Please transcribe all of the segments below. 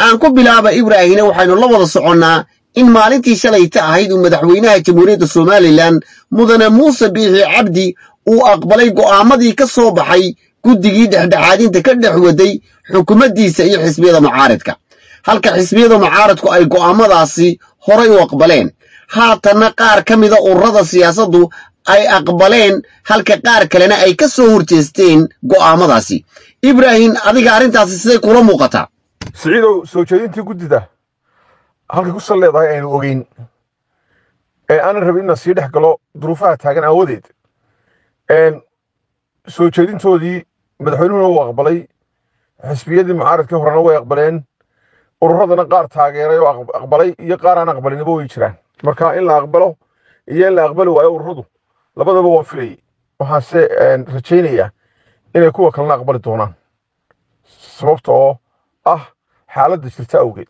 aan ku bilaaba ibraahine waxaynu la wada soconnaa in maalintii shalayta ahayd uu madaxweynaha jamhuuriyadda somalilan mudane muuse biixi cabdi uu aqbalay go'aamadii ka soo baxay guddigii dhexdhexaadinta ka dhex waday xukuumaddiisa iyo xisbiyada mucaaridka halka xisbiyada mucaaridku ay go'aamadaasi horay u aqbaleen haatanna qaar ka mida ururada siyaasaddu ay aqbaleen halka qaar kalena ay ka soo horjeesteen go'aamadaasi ibraahim adiga arrintaasi siday kula muuqataa siciidow soo jeedintii guddida halkay ku sal leedahay aynu ogeyn ee aanan rabin inaan sii dhex galo duruufaha taagan aawadeed soo jeedintoodii madaxweynuhuna wuu aqbalay xisbiyadii mucaaradkii horena way aqbaleen ururadana qaar taageeray oo aqbalay iyo qaar aan aqbalinaba way jiraan marka in la aqbalo iyo in la aqbali waayo ururadu labadaba waan filayay waxaanse rajaynayaa inay kuwa kalena aqbali doonaan sababta oo ah xaaladda jirta awgeed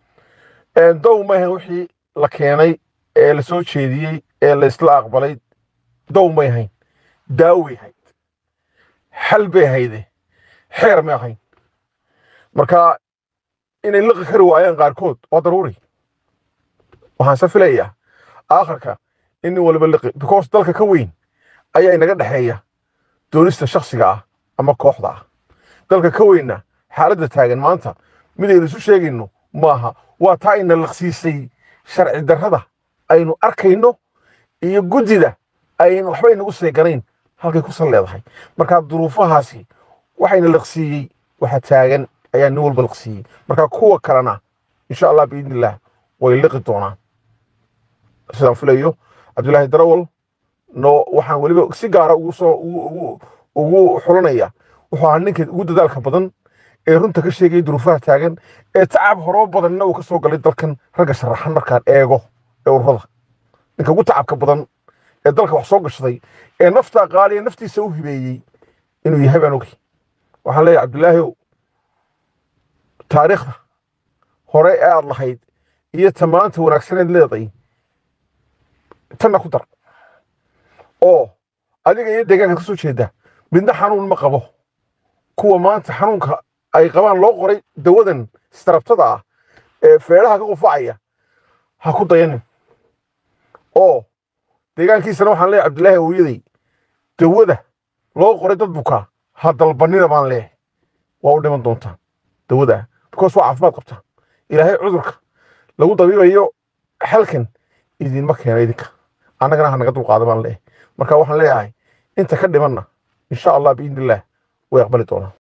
dow mayhan wixii la keenay ee la soo jeediyey ee la isla aqbalay dow may hayn daaway hayd xal bay hayde xeer may ahayn marka inay liqi kari waayaan qaarkood waa daruuri waxaanse filayaa aakhirka in nin waliba liqi because dalka ka weyn ayaa inaga dhexeeya doonista shakhsiga ah ama kooxda ah dalka ka weynna xaaladda taagan maanta midaynu isu sheegayno maaha waa taa ina liqsiisay sharci darrada aynu arkayno iyo guddida aynu waxba inagu seeganayn halkay ku sal leedahay marka duruufahaasi waxayna liqsiiyey waxa taagan ayaa nin walba liqsiiyey marka kuwa kalena insha allah biidnillaah way liqi doonaan sidaan filayo cabdulaahi darawal no waxaan weliba si gaara ugu soo ugu xulanaya wuxuu ahaa ninka ugu dadaalka badan ee runta ka sheegaya duruufaha taagan ee tacab horoo badanna uu ka soo galay dalkan ragga sharaxan markaan eego ee ururada ninka ugu tacabka badan ee dalka wax soo gashaday ee naftaa qaaliya naftiisa u hibeeyey inuu yahay baan ogay waxaan leeyahay cabdulaahiw taariikhda hore ee aad lahayd iyo tamaanta wanaagsaneed leeday tanna ku dar oo adiga iyo deegaanka ka soo jeeda midna xanuun ma qabo kuwa maanta xanuunka ay qabaan loo qoray dawadan istarabtada ah ee feedhaha ka qufacaya ha ku dayanin oo deegaankiisana waxaan leeyahay cabdilaahi awliyaday dawada loo qoray dad bukaa ha dalbanina baan leeyahay waa u dhiman doontaan dawada because waa caafimaad qabtaa ilaahay cudurka lagu dabiibayo xalkan idinma keena idinka annagana ha naga dulqaada baan leeyahay marka waxaan leeyahay inta ka dhimanna insha allah biidnillaah way aqbali doonaan